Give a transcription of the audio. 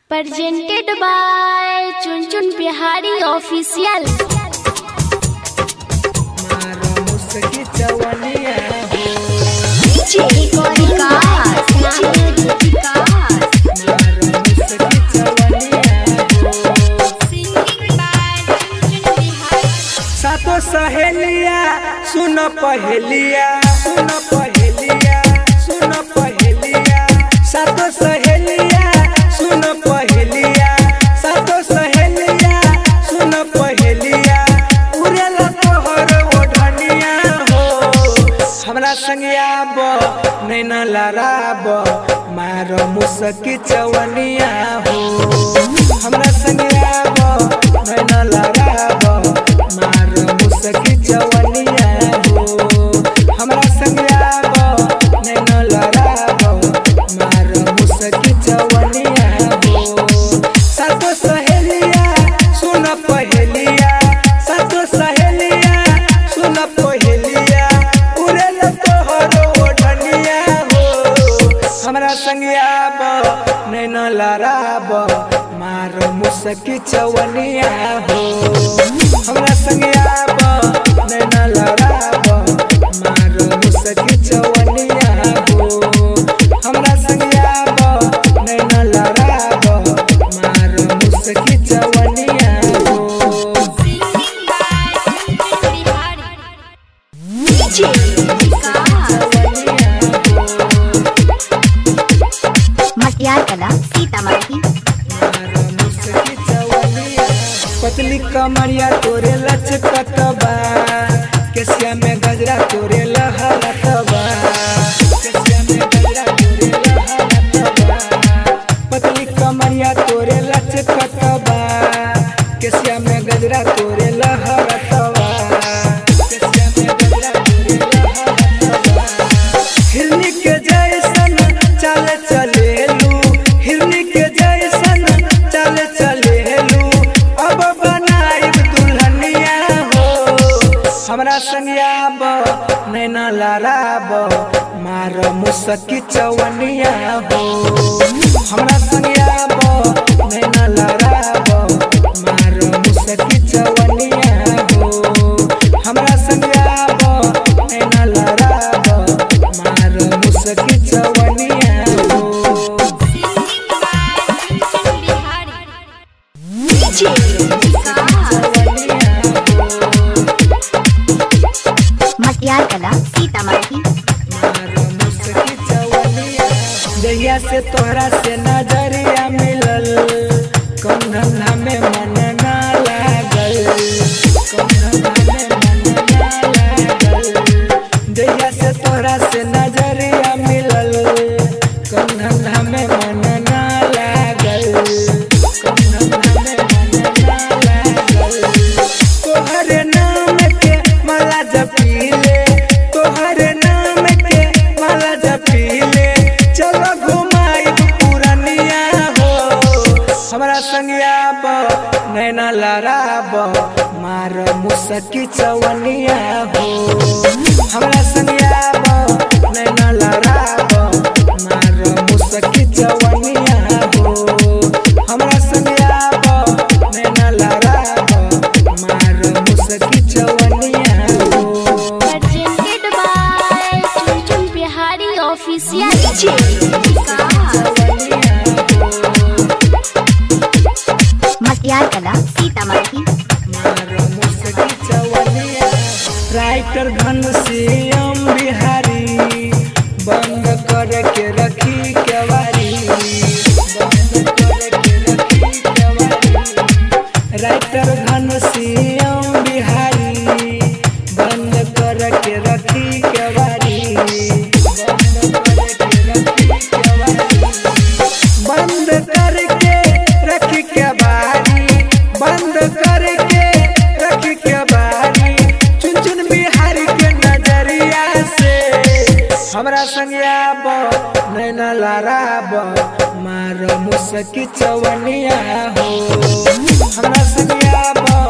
presented by Chun Chun Bihari Official. मारो मुस्की चवनिया हो DJ Vikas, DJ Vikas. मारो मुस्की चवनिया हो Singing by Chun Chun Bihari. सातो सहेलिया सुन पहेलिया सुन पहेलिया सुन पहेलिया सातो सहेलिया सुन पहेलिया सातो सहेलिया सुन पहेलिया उड़ेला तोहर ओढ़निया हो हमरा संगिया बो नैना लड़ाब मारो मुसकी चवनिया हो हमरा संगिया बो नैना लड़ाब मारो मुसकी चवनिया हो हमरा संगिया बो नैना लड़ाब मारो मुसकी चवनिया हो सातो सहेलिया सुन पहेलिया सातो सहेलिया सुन पहेलिया उड़ेल तोहर ओढ़निया हो हमरा संगिया बो नैना लड़ाब मारो मुसकी चवनिया हो हमरा संगिया बो नैना लड़ाब मारो मुसकी चवनिया हो हमरा संगिया बो नैना लड़ाब मारो मुसकी चवनिया हो Singing by Chun Chun Bihari. DJ Vikas. चवनिया हो मटियार कला सीतामढ़ी मारो मुसकी चवनिया पतली कमरिया तोरे लचकतबा केसिया में गजरा तोरे लहरतबा केसिया में गजरा तोरे लहरतबा पतली कमरिया तोरे लचकतबा केसिया में गजरा तोरे लहरतबा केसिया में गजरा तोरे लहरतबा हिरनी के जैसन चल चलेलू हिरनी के जैसन चल चलेलू अब बनाइब दुल्हनिया हो हमरा संगिया बो नैना लड़ाब मार मुसकी चवनिया हो हमरा संगिया बो नैना लड़ाब मार मुसकी चवनिया हो हमरा संगिया बो नैना लड़ाब मार मुसकी चवनिया हो Singing by Chun Chun Bihari. DJ Vikas. चवनिया हो मटियार कला सीतामढ़ी मारो मुसकी चवनिया जहिया से तोहरा से नजरिया मिलल कौन धंधा में मन ना लागल कौन धंधा में मन ना लागल जहिया से तोहरा से नजरिया मिलल कौन धंधा में मन ना लागल कौन धंधा में मन ना लागल तोहरे नाम के माला जपीले तोहरे नाम के माला जपीले चलो घुमाई पुरनिया हो हमरा संगिया बो नैना लड़ाब मार मुसकी चवनिया हो हमरा संगिया बो नैना लड़ाब मार मुसकी चवनिया हो हमरा संगिया बो नैना लड़ाब मार मुसकी चवनिया हो Presented by Chun Chun Bihari Official. DJ Vikas. चवनिया हो मटियार कला सीतामढ़ी मारो मुसकी चवनिया राइटर घनश्याम बिहारी बंद कर के रखी केवारी बंद कर के रखी केवारी राइटर घनश्याम बिहारी बंद कर के रखी केवारी बंद कर के रखी केवारी बंद करके रख के बारी बंद करके रख के बारी चुन चुन बिहारी के नजरिया से हमरा संगिया बो नैना लड़ाब मारो मुसकी चवनिया हो हमरा संगिया बो